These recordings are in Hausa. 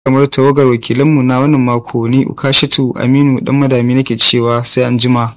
kamar tawagar wakilanmu na wannan mako ni ukashatu aminu dan madami nake cewa sai an jima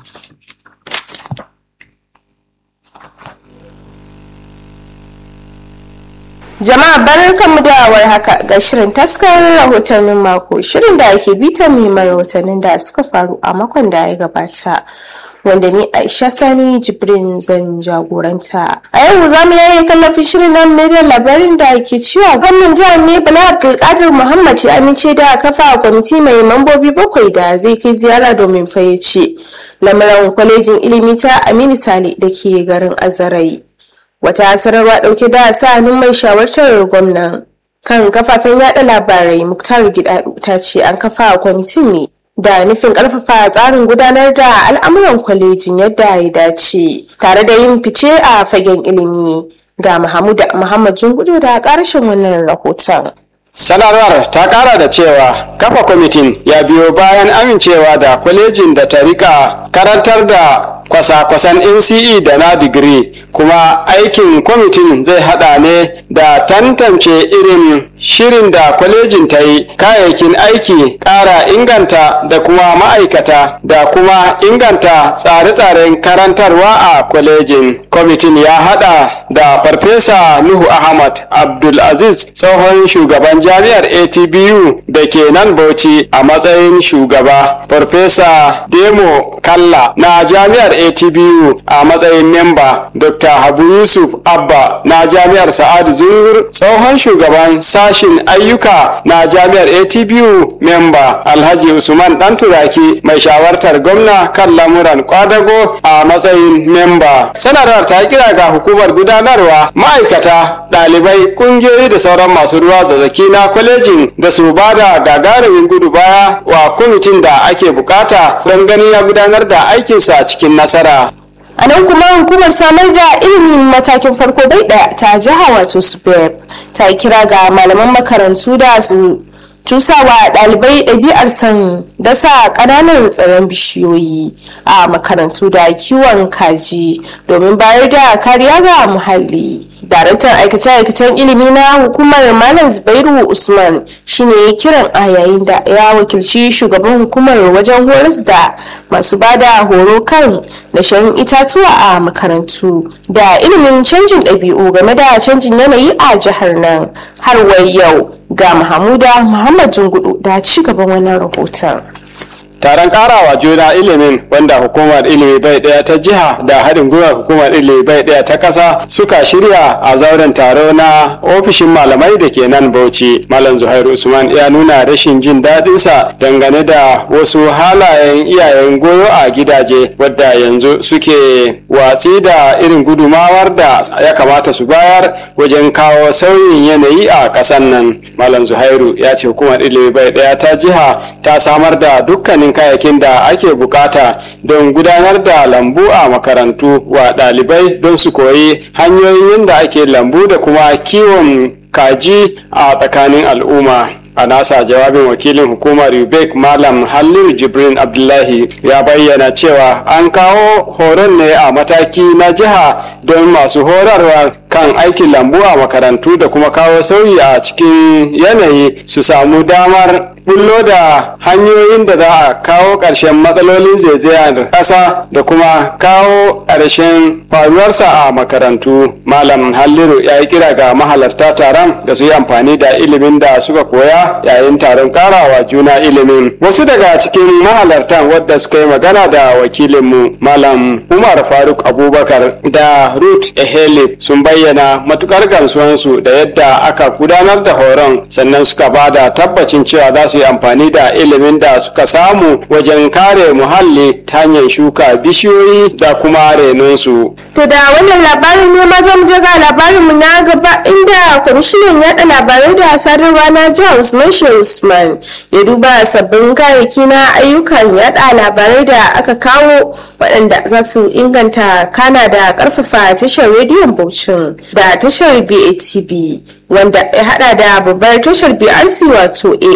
Jama'a barkanmu da haka ga shirin taskar rahotannin mako shirin da ake bitan muhimman rahotannin da suka faru a makon da ya gabata. Wanda ni Aisha Sani Jibrin zan jagoranta. A yau za mu yaye kallafin shirin nan ne da labarin da ke cewa gwamnan jihar ne Bala Abdulkadir Muhammad ya amince da kafa kwamiti mai mambobi bakwai da zai kai ziyara domin fayyace lamarin kwalejin ilimi ta Aminu Sale da ke garin Azarai. wata sanarwa dauke da sa hannun mai shawartar gwamnan kan kafafen yada labarai muktar gidadu ta ce an kafa kwamitin ne da nufin karfafa tsarin gudanar da al'amuran kwalejin yadda ya dace tare da yin fice a fagen ilimi ga Mahmud Muhammad Jungudu da karshen wannan rahoton. sanarwar ta kara da cewa kafa kwamitin ya biyo bayan amincewa da kwalejin da ta rika karantar da kwasa-kwasan nce da na digiri kuma aikin kwamitin zai hada ne da tantance irin shirin da kwalejin ta yi kayayyakin aiki kara inganta da kuma ma'aikata da kuma inganta tsare-tsaren karantarwa a kwalejin kwamitin ya hada da farfesa nuhu ahmad abdulaziz tsohon shugaban jami'ar atbu da ke nan bauchi a matsayin shugaba farfesa demo kalla na jami'ar atbu a matsayin memba dr habu yusuf abba na jami'ar sa'adu zungur tsohon shugaban sashin ayyuka na jami'ar atbu memba alhaji usman dan turaki mai shawartar gwamna kan lamuran kwadago a matsayin memba sanarwar ta kira ga hukumar gudanarwa ma'aikata ɗalibai ƙungiyoyi da sauran masu ruwa da zaki na kwalejin da su ba da gagarumin gudu baya wa kwamitin da ake bukata don ganin ya gudanar da aikinsa cikin nasara a nan kuma hukumar samar da ilimin matakin farko bai daya ta jiha wato subeb ta kira ga malaman makarantu da su cusawa ɗalibai ɗabi'ar san dasa ƙananan tsaron bishiyoyi a makarantu da kiwon kaji domin bayar da kariya ga muhalli daraktan aikace-aikacen ilimi na hukumar malam zubairu usman shine ya kiran a yayin da ya wakilci shugaban hukumar wajen horas da masu bada horo kan dashen itatuwa a makarantu da ilimin canjin ɗabi'u game da canjin yanayi a jihar nan har wai yau ga mahamuda muhammad jungudu da ci gaban wannan rahoton taron karawa juna ilimin wanda hukumar ilimi bai daya ta jiha da haɗin gwiwar hukumar ilimi bai daya ta ƙasa suka shirya a zauren taro na ofishin malamai da ke nan bauchi malam zuhairu usman ya nuna rashin jin daɗinsa dangane da wasu halayen iyayen goyo a gidaje wadda yanzu suke watsi da irin gudumawar da ya kamata su bayar wajen kawo sauyin yanayi a ƙasan nan malam zuhairu ya ce hukumar ilimi bai daya ta jiha ta samar da dukkanin kayayyakin da ake bukata don gudanar da lambu a makarantu wa ɗalibai don su koyi hanyoyin da ake lambu da kuma kiwon kaji a tsakanin al'umma a nasa jawabin wakilin hukumar ubek malam halliru jibrin abdullahi ya bayyana cewa an kawo horon ne a mataki na jiha don masu horarwa kan aikin lambu a makarantu da kuma kawo sauyi a cikin yanayi su samu damar bullo da hanyoyin da za a kawo ƙarshen matsalolin zaizayar ƙasa da kuma kawo ƙarshen faruwarsa a makarantu malam halliru ya yi kira ga mahalarta taron da su yi amfani da ilimin da suka koya yayin taron karawa juna ilimin wasu daga cikin mahalartan wadda suka yi magana da wakilinmu malam umar faruk abubakar da ruth ehele sun bayyana matukar gamsuwansu da yadda aka gudanar da horon sannan suka ba da tabbacin cewa za su yi amfani da ilimin da suka samu wajen kare muhalli ta hanyar shuka bishiyoyi da kuma renonsu. To da wannan labarin ne ma zan je ga labarinmu na gaba inda kwamishinan yaɗa labarai da sadarwa na jihar Usman Shehu Usman ya duba sabbin kayayyaki na ayyukan yaɗa labarai da aka kawo waɗanda za su inganta kana da ƙarfafa tashar rediyon Bauchin da tashar BATB. wanda ya hada da babbar tashar BRC wato AM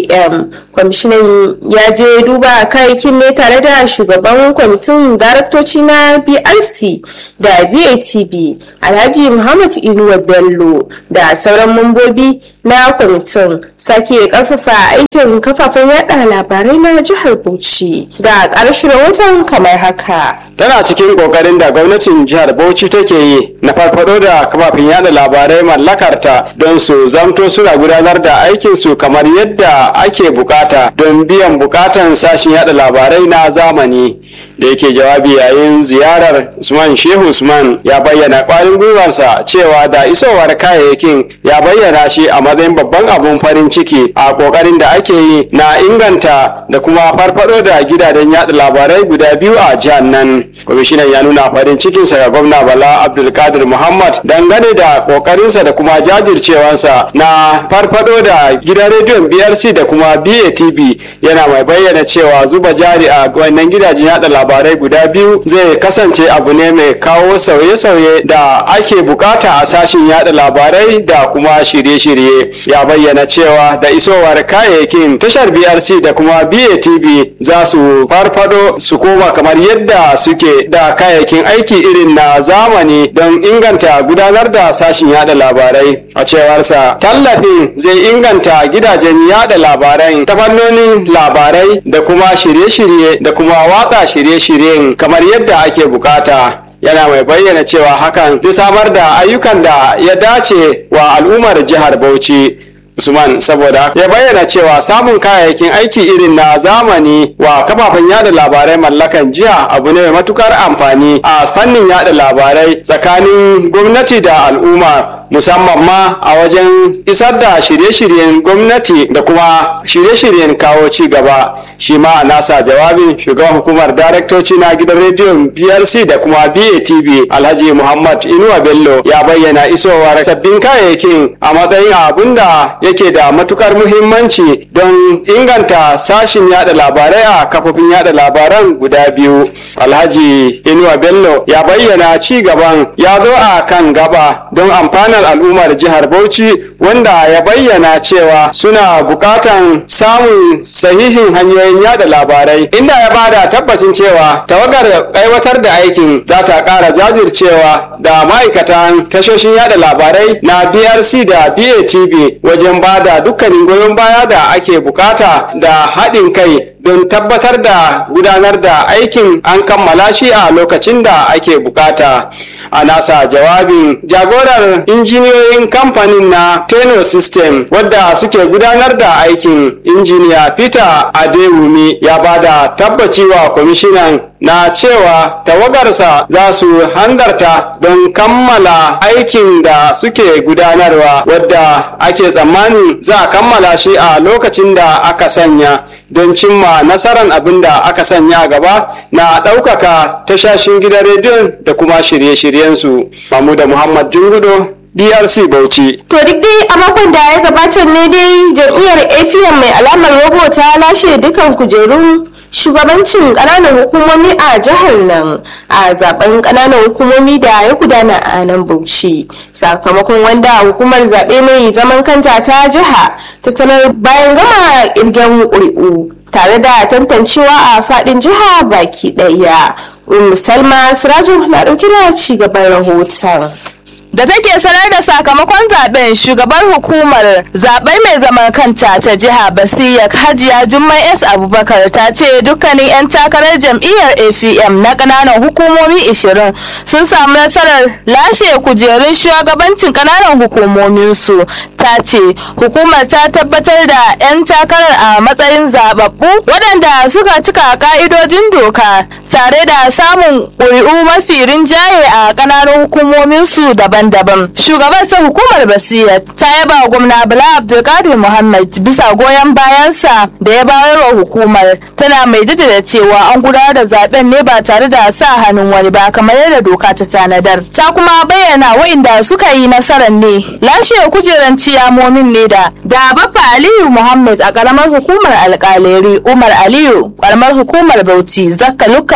kwamishinan ya je duba kayayyakin ne tare da shugaban kwamitin daraktoci na brc da batb alhaji muhammad inuwa bello da sauran mambobi na kwamitin sake karfafa aikin kafafen yada labarai na jihar bauchi ga ƙarshen rahoton kamar haka tana cikin kokarin da gwamnatin jihar bauchi take yi na farfado da kafafen yada labarai mallakarta don su zamto suna gudanar da aikinsu kamar yadda ake bukata don biyan bukatan sashen yada labarai na zamani da yake jawabi yayin ziyarar usman shehu usman ya bayyana kwarin gwiwarsa cewa da isowar kayayyakin ya bayyana shi a matsayin babban abun farin ciki a kokarin da ake yi na inganta da kuma farfado da gidajen yada labarai guda biyu a jihar nan kwamishinan ya nuna farin cikinsa ga gwamna bala abdulkadir muhammad dangane da kokarinsa da kuma jajircewansa na farfado da gidan rediyon brc da kuma batv yana mai bayyana cewa zuba jari a wannan gidajen yada labarai guda biyu zai kasance abu ne mai kawo sauye-sauye da ake bukata a sashin yada labarai da kuma shirye-shirye ya bayyana cewa da isowar kayayyakin tashar brc da kuma batv za su farfado su koma kamar yadda suke da kayayyakin aiki irin na zamani don inganta gudanar da sashin yada labarai a cewarsa tallafin zai inganta gidajen yada labarai ta fannonin labarai da kuma shirye-shirye da kuma watsa shirye-shiryen kamar yadda ake bukata yana mai bayyana cewa hakan zai samar da ayyukan da ya dace wa al'ummar jihar bauchi Usman saboda ya bayyana cewa samun kayayyakin aiki irin na zamani wa kafafen yada labarai mallakan jiya abu ne mai matukar amfani a fannin yada labarai tsakanin gwamnati da al'umma musamman ma a wajen isar da shirye-shiryen gwamnati da kuma shirye-shiryen kawo ci gaba shi ma a nasa jawabin shugaban hukumar daraktoci na gidan rediyon brc da kuma batv alhaji muhammad inuwa bello ya bayyana isowar sabbin kayayyakin a matsayin abun da yake da matukar muhimmanci don inganta sashin yada labarai a kafofin yada labaran guda biyu alhaji inuwa bello ya bayyana ci gaban ya zo a kan gaba don amfanar al'ummar jihar bauchi wanda ya bayyana cewa suna bukatan samun sahihin hanyoyin yada labarai inda ya bada tabbacin cewa tawagar aiwatar da aikin za ta kara jajircewa da ma'aikatan tashoshin yada labarai na brc da batv wajen ba da dukkanin goyon baya da ake bukata da haɗin kai don tabbatar da gudanar da aikin an kammala shi a lokacin da ake bukata a nasa jawabin jagorar injiniyoyin kamfanin na tenor system wadda suke gudanar da aikin injiniya peter adewumi ya bada tabbaci wa kwamishinan na cewa tawagarsa za su handarta don kammala aikin da suke gudanarwa wadda ake tsammanin za a kammala shi a lokacin da aka sanya don cimma nasarar abin da aka sanya gaba na ɗaukaka tashashin gidan rediyon da kuma shirye-shiryensu. Mamuda Muhammad Jungudo DRC Bauchi. To duk dai a makon da ya gabatar ne dai jam'iyyar AFM mai alamar robo ta lashe dukan kujerun shugabancin ƙananan hukumomi a jihar nan a zaben ƙananan hukumomi da ya gudana a nan bauchi sakamakon wanda hukumar zaɓe mai zaman kanta ta jiha ta sanar bayan gama ƙirgen ƙuri'u tare da tantancewa a faɗin jiha baki ɗaya salma siraju na ɗauke da ci gaban rahoton da take sanar da sakamakon zaben shugabar hukumar zaben mai zaman kanta ta jiha basiya hajiya jummai s abubakar ta ce dukkanin 'yan takarar jam'iyyar afm na kananan hukumomi 20 sun samu nasarar lashe kujerun shugabancin kananan hukumominsu ta ce hukumar ta tabbatar da 'yan takarar a matsayin zababbu waɗanda suka cika ka'idojin doka tare da samun ƙuri'u mafi rinjaye a ƙananan hukumominsu daban-daban shugabar ta hukumar basira ta yaba wa gwamna bala abdulkadir muhammad bisa goyon bayansa da ya bayar wa hukumar tana mai jaddada cewa an gudanar da zaben ne ba tare da sa hannun wani ba kamar yadda doka ta tanadar ta kuma bayyana wa'inda suka yi nasarar ne lashe kujeran ciyamomin ne da da bafa aliyu muhammad a karamar hukumar alkaleri umar aliyu karamar hukumar bauchi zakka lukka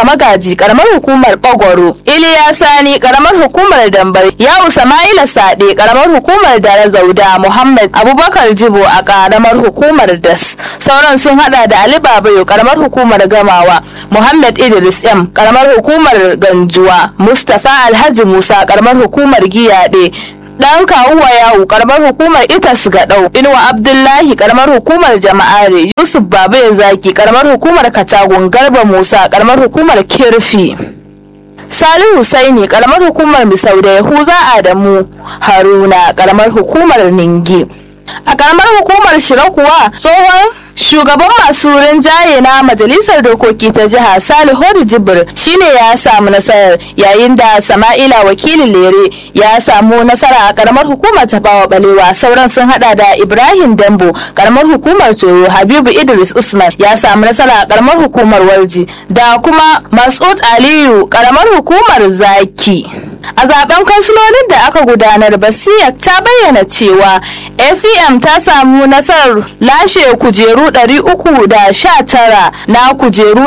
Nura Magaji karamar hukumar Bagwaro, Iliya Sani karamar hukumar Dambar, Yawu Sama'ila Sade karamar hukumar Dara Zauda, Muhammad Abubakar Jibo a karamar hukumar Das. Sauran sun hada da Ali Babayo karamar hukumar Gamawa, Muhammad Idris M karamar hukumar Ganjuwa, Mustapha Alhaji Musa karamar hukumar Giyade, dan kawuwa yawu karamar hukumar itas gadau inuwa abdullahi karamar hukumar jama'are yusuf babu zaki karamar hukumar katagun garba musa karamar hukumar kirfi Salihu Husaini karamar hukumar Misau da Yahuza Adamu Haruna karamar hukumar Ningi. A karamar hukumar Shira kuwa tsohon shugaban masu rinjaye na majalisar dokoki ta jiha Salihu Jibir shine ya samu nasarar yayin da Sama'ila wakilin Lere ya samu nasara a karamar hukumar Tafawa Balewa sauran sun hada da Ibrahim Dambo karamar hukumar Soro Habibu Idris Usman ya samu nasara a karamar hukumar Warji da kuma Masud Aliyu karamar hukumar Zaki. A zaben kansilolin da aka gudanar Basiya ta bayyana cewa AFM ta samu nasarar lashe kujeru 319 na kujeru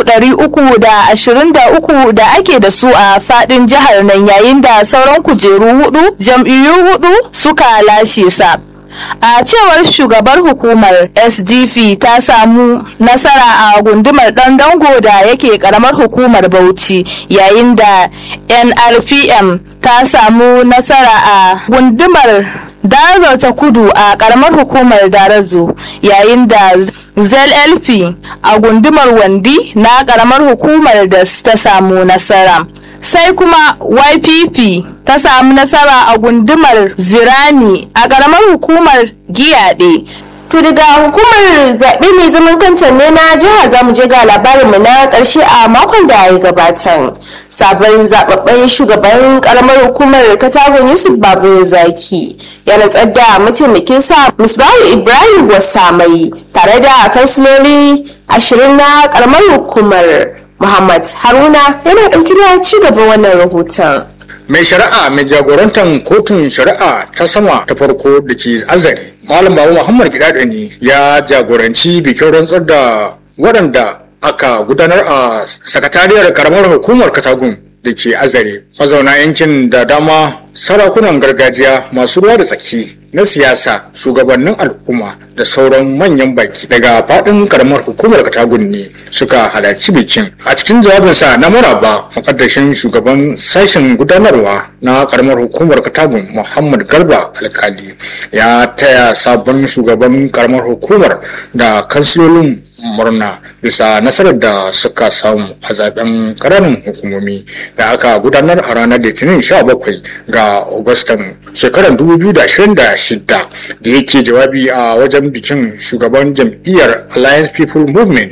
323 da ake da su a fadin jihar nan yayin da sauran kujeru hudu jam'iyyu hudu suka lashe sa. a cewar shugabar hukumar sdp ta samu nasara a gundumar dan dango da yake karamar hukumar bauchi yayin da nrpm ta samu nasara a gundumar darazar ta kudu a karamar hukumar darazo yayin da zlp a gundumar wandi na karamar hukumar da ta samu nasara sai kuma ypp ta samu nasara a gundumar zirani a ƙaramar hukumar giyaɗe To daga hukumar zaɓe mai zaman kanta ne na jiha za mu je ga labarinmu na ƙarshe a makon da ya gabata. Sabon zababben shugaban ƙaramar hukumar Katagun Yusuf Babu Zaki ya rantsar da mataimakin sa Musbahu Ibrahim Wasamai tare da kansiloli ashirin na ƙaramar hukumar Muhammad Haruna yana ɗauki da ci gaban wannan rahoton. mai shari'a mai jagorantar kotun shari'a ta sama ta farko da ke azari malam babu muhammad gidado ne ya jagoranci bikin rantsar da waɗanda aka gudanar a sakatariyar karamar hukumar katagun da ke azare mazauna yankin da dama sarakunan gargajiya masu ruwa da tsaki na siyasa shugabannin al'umma da sauran manyan baki daga faɗin karamar hukumar katagun ne suka halarci bikin a cikin jawabinsa na maraba makaddashin shugaban sashen gudanarwa na karamar hukumar katagun muhammad garba alkali ya taya sabon shugaban karamar hukumar da kansilolin murna bisa nasarar da suka samu a zaben ƙananan hukumomi da aka gudanar a ranar litinin 17 ga agustan shekarar 2026 da yake jawabi a wajen bikin shugaban jam'iyyar alliance people movement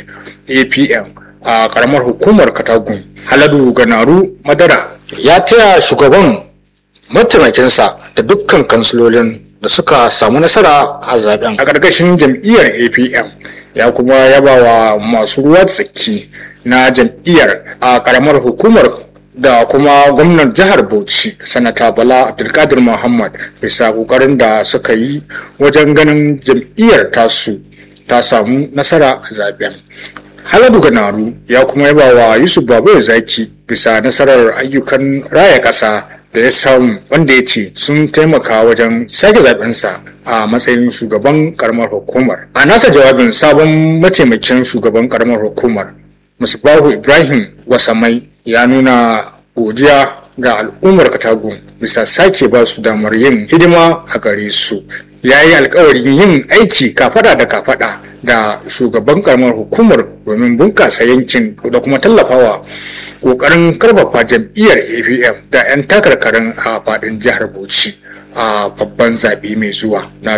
apm a karamar hukumar katagun haladu ganaru madara ya taya shugaban mataimakinsa da dukkan kansilolin da suka samu nasara a zaben a ƙarƙashin jam'iyyar apm ya kuma yaba wa masu ruwa tsaki na jam'iyyar a karamar hukumar da kuma gwamnan jihar bauchi sanata bala abdulkadir muhammad bisa kokarin da suka yi wajen ganin jam'iyyar tasu ta samu nasara a zaben haladu ganaru ya kuma yaba wa yusuf babu zaki bisa nasarar ayyukan raya ƙasa da ya samu wanda ya ce sun taimaka wajen sake zabensa a matsayin shugaban karamar hukumar a nasa jawabin sabon mataimakin shugaban karamar hukumar musbahu ibrahim wasamai ya nuna godiya ga al'ummar katagun bisa sake ba su damar yin hidima a gare su ya yi alkawarin yin aiki kafada da kafada da shugaban karamar hukumar domin bunkasa yankin da kuma tallafawa kokarin karfafa jam'iyyar apm da 'yan takarkarin a fadin jihar bauchi a babban zaɓe mai zuwa na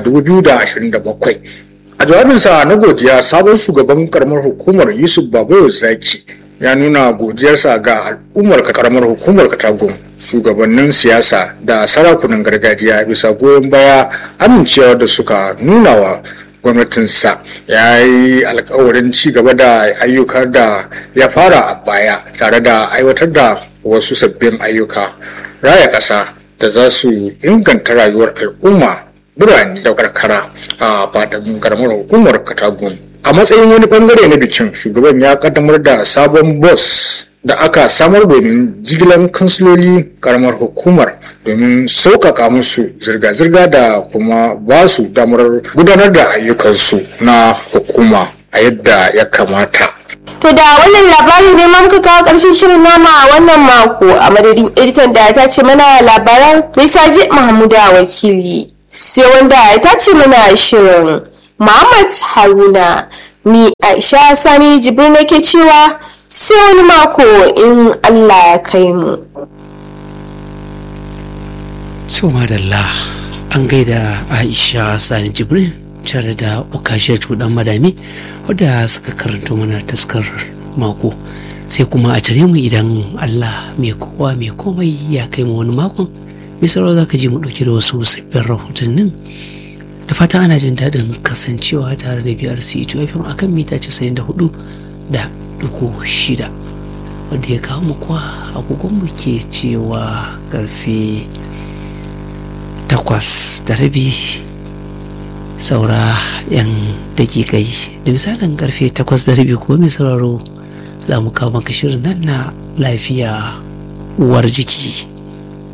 2027 a jawabinsa na godiya sabon shugaban karamar hukumar yusuf babayo zaki ya nuna godiyarsa ga al'ummar karamar hukumar katagun shugabannin siyasa da sarakunan gargajiya bisa goyon baya amincewa da suka nuna wa gwamnatinsa ya yi alkawarin ci gaba da ayyukan da ya fara a baya tare da aiwatar da wasu sabbin ayyuka raya ƙasa da za su inganta rayuwar al'umma birane da karkara a faɗin karamar hukumar katagun a matsayin wani bangare na bikin shugaban ya kaddamar da sabon bus da aka samar domin jigilan kansiloli karamar hukumar domin sauƙaƙa musu zirga-zirga da kuma ba su damar gudanar da ayyukansu na hukuma a yadda ya kamata. To da wannan labarin ne ma muka kawo ƙarshen shirin nama a wannan mako a madadin editan da ta ce mana labaran Risaji Mahmuda wakili sai wanda ya tace mana shirin Muhammad Haruna ni Aisha Sani Jibril nake cewa sai wani mako in Allah ya kai mu. so madalla an gaida aisha sani jibril tare da ukashiyar dan madami wadda suka karanto mana taskar mako sai kuma a tare mu idan allah mai kowa mai komai ya kai mu wani makon misalo za ka ji mu ɗauki da wasu sabbin rahotannin da fatan ana jin daɗin kasancewa tare da biyar c fm akan mita 94 da duku shida wanda ya kawo mu kuwa agogonmu ke cewa karfe takwas da rabi saura yan dakikai da misalin karfe takwas da rabi ko mai sauraro za mu kawo maka shirin nan na lafiya uwar jiki